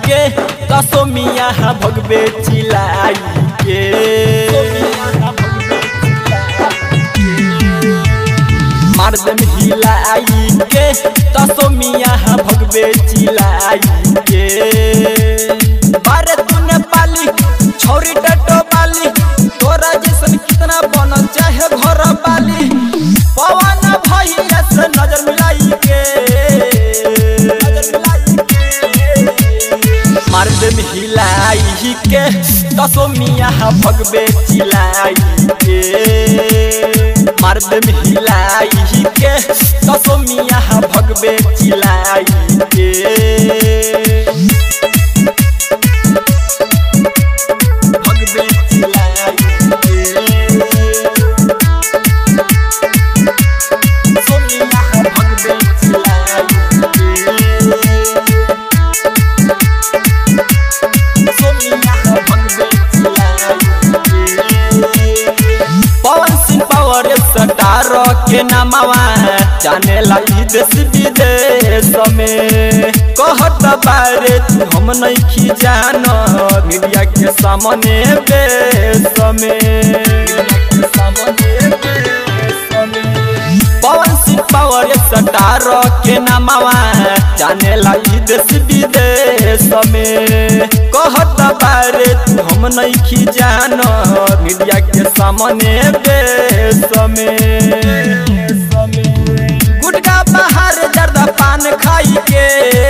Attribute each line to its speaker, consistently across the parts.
Speaker 1: के दसो मिया भगबे चिलाई के मारदम हिलाई के दसो मिया भगबे चिलाई के बारे तूने पाली छोरी डटो बाली तोरा जैसन कितना बनल चाहे घर बाली पवन भैया से नजर मिलाई के नजर मिलाई के मारदम हिलाई के दसो मिया भगबे चिलाई के मारदम हिलाई के दसो मिया भगबे चिलाई के भगबे चिलाई के सोनिया भगबे चिलाई के पवन सिंह पावर सटार के नामवा जाने लाई देश विदेश में कहत बारे तू हम नहीं खी जान मीडिया के सामने बेस में पवन सिंह पावर सटार के नामवा जाने लाई देश विदेश में कहत बारे तू हम नहीं खी जान मीडिया के सामने बेस में गुटका बाहर जर्दा पान खाई के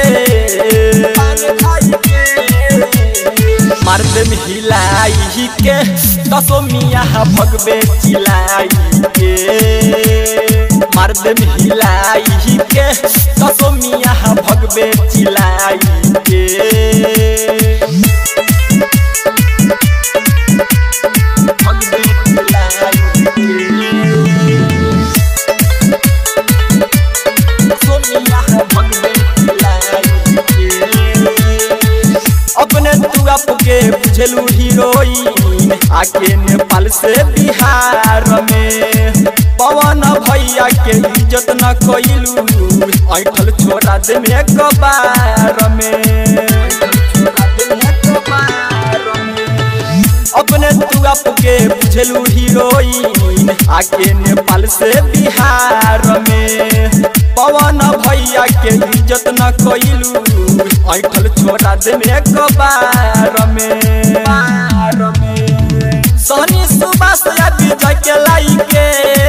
Speaker 1: मर्द हिलाई के दसो मिया भगबे चिलाई के मर्द हिलाई के दसो मिया भगबे चिलाई के भगबे चिलाई के सोनिया भगबे चिलाई के अपने तू के बुझलू हीरोइन आके नेपाल से बिहार में पवन भैया के इज्जत न कैलू ऐठल छोड़ा दे में कबार में अपने तू के बुझलू हीरोइन आके नेपाल से बिहार में पवन भैया के इज्जत न कैलू ऐठल छोड़ा दे में कबार में सोनी सुबास या विजय के लाई के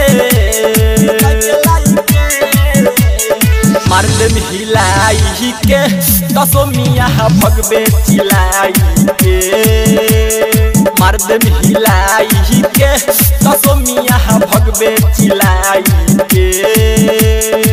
Speaker 1: मर्द हिलाई के दसो मिया भगबे चिलाई के मर्द हिलाई के दसो मिया भगबे चिलाई के